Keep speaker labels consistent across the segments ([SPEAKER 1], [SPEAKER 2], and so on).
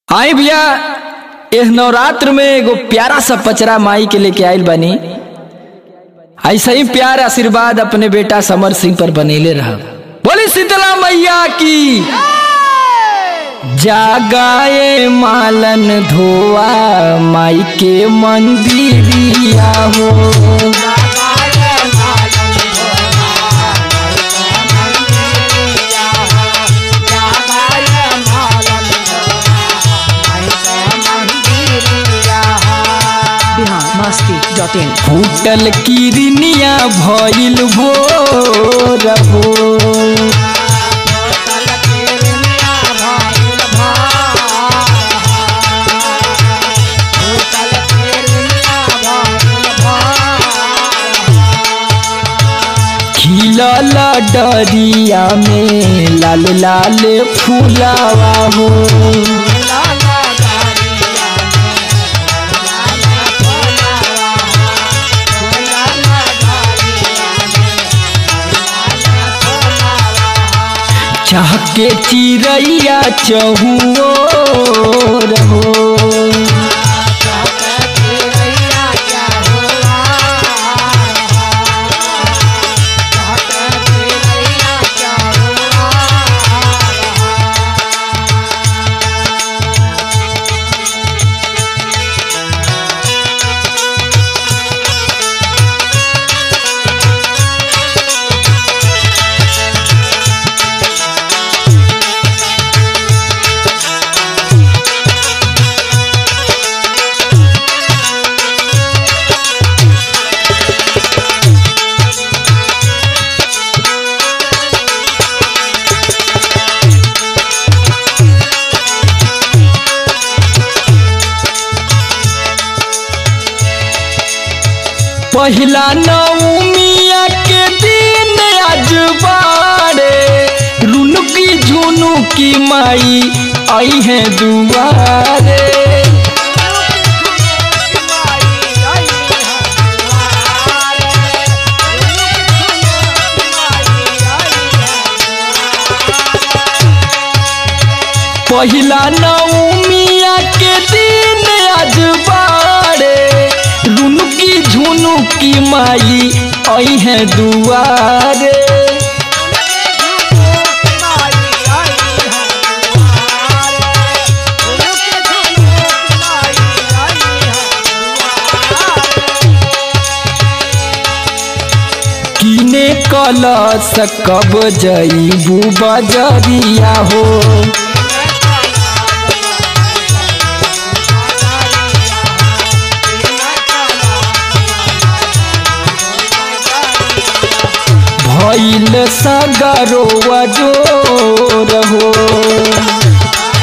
[SPEAKER 1] आई भैया एह नवरात्र में एगो प्यारा सा पचरा माई के लेके आइल बानी ऐसा ही प्यार आशीर्वाद अपने बेटा समर सिंह पर बनेले रहा बोली शीतला मैया की जागाए मालन धोआ माई के मंदिरिया हो
[SPEAKER 2] बिहार मस्ती डॉट इन
[SPEAKER 1] फूटल किरनिया भइल भोर हो खिलल डरिया में लाल लाल फूलावा हो चहके चिड़ैया चहुओर हो पहिला नवमिया के दिन आज बारे रुनुकी झुनुकी माई आई है दुआरे पहिला नवमिया के दिन आज बारे रुनुकी झुनुकी माई आई है दुआरे किने कलश कब जईबू बजरिया हो भइल सगरो जोर हो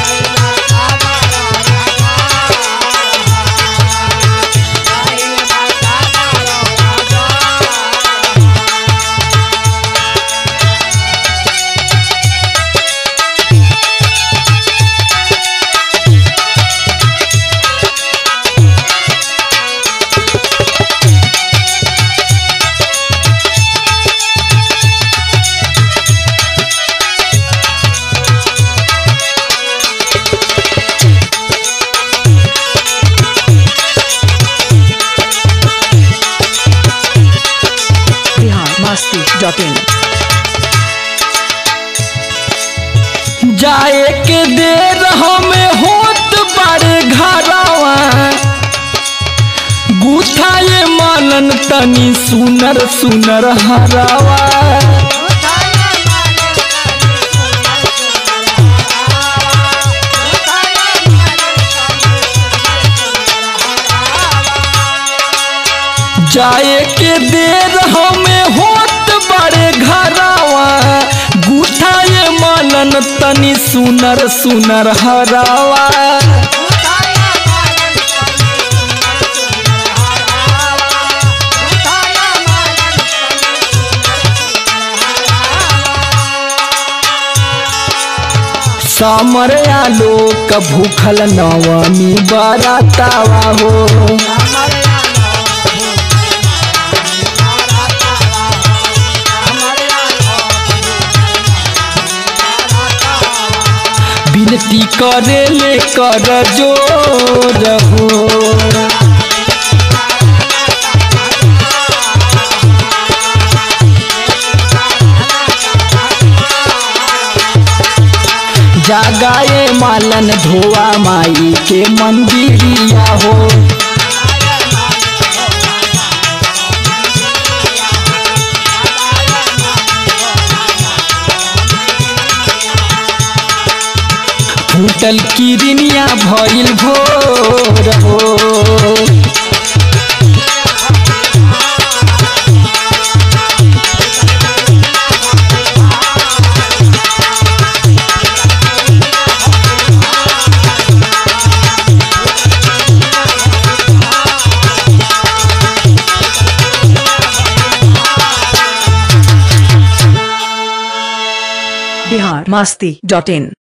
[SPEAKER 2] बिहार मस्ती डॉट इन
[SPEAKER 1] जाए के देर हमें होत बारे घरवा गुथाए मानन तनी सुनर सुनर हरावा जाए के देर हमें होत बड़े घरवा गुठाए मानन तनी सुनर सुनर हरावा समर आलोक भूखल नवमी बरातावा हो विनती करे ले कर जोर हो जागाए मालन धोआ माई के मंदिरिया हो फूटल किरनिया भइल भोर हो
[SPEAKER 2] बिहार मस्ती डॉट इन